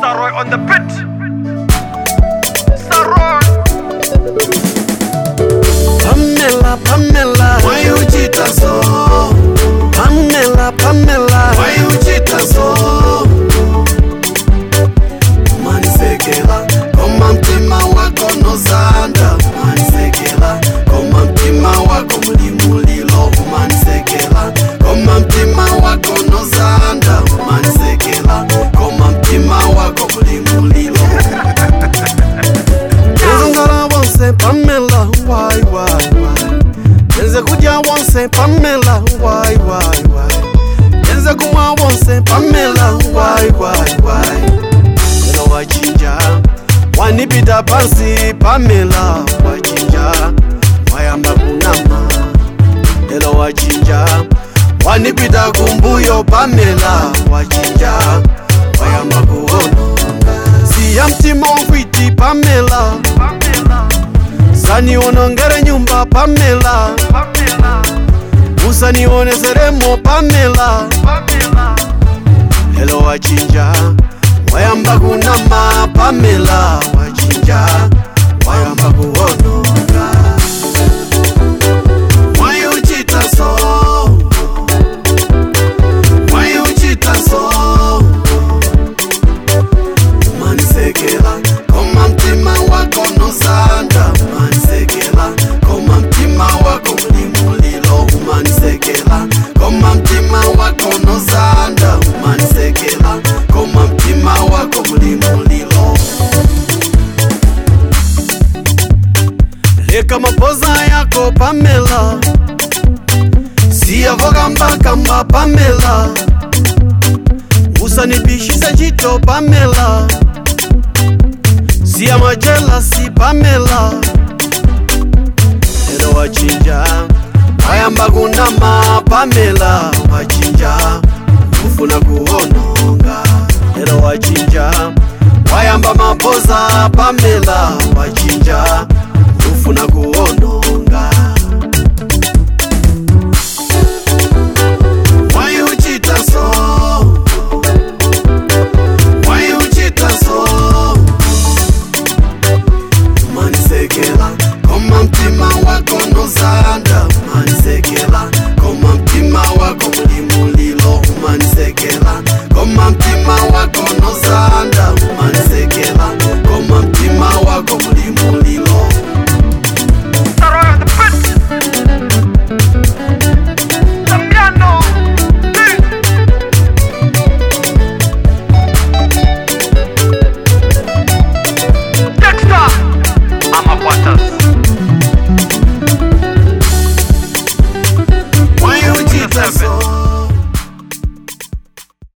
Saroy on the pit. Saroy. Pamela, Pamela, Why you cheat us so? Pamela, Pamela, Why you cheat us so? Manisekela, koma mtima wako nozanda. Manisekela, koma mtima wako mlimulilo. Manisekela, koma mtima wako nozanda. Manisekela, koma mtima wako mlimulilo. Nzongala wonse Pamela, why, why, why? Nze kudya wonse Pamela, why, why, why? Nze kumwa wonse Pamela, why, why, why? Lelo wachinja, wanipita pansi Pamela, wachinja, wayamba kunama. Lelo wachinja, wanipita kumbuyo Pamela, wachinja, wayamba kuononga. Siya mtima wangwiti Pamela, Pamela. sanionongere nyumba Pamela, Pamela. usanioneseremo Pamela. Pamela. Hello wachinja, wayamba kunama Pamela, wachinja, wayamba kuononga. Why you cheat us so? Why you cheat us so? Manisekela, koma mtima wako nozanda. Manisekela, koma mtima wako mlimulilo. Manisekela, koma mtima wako nozanda. Manisekela, koma mtima wako mlimulilo. Leka mapoza yako Pamela, siyavoka mbakamba Pamela, usanipishise chito Pamela, siya majelasi Pamela. Lelo wachinja, wayamba kunama Pamela, wachinja, ufuna kuononga. Lelo wachinja, wayamba mapoza Pamela, wachinja, ufuna kuononga.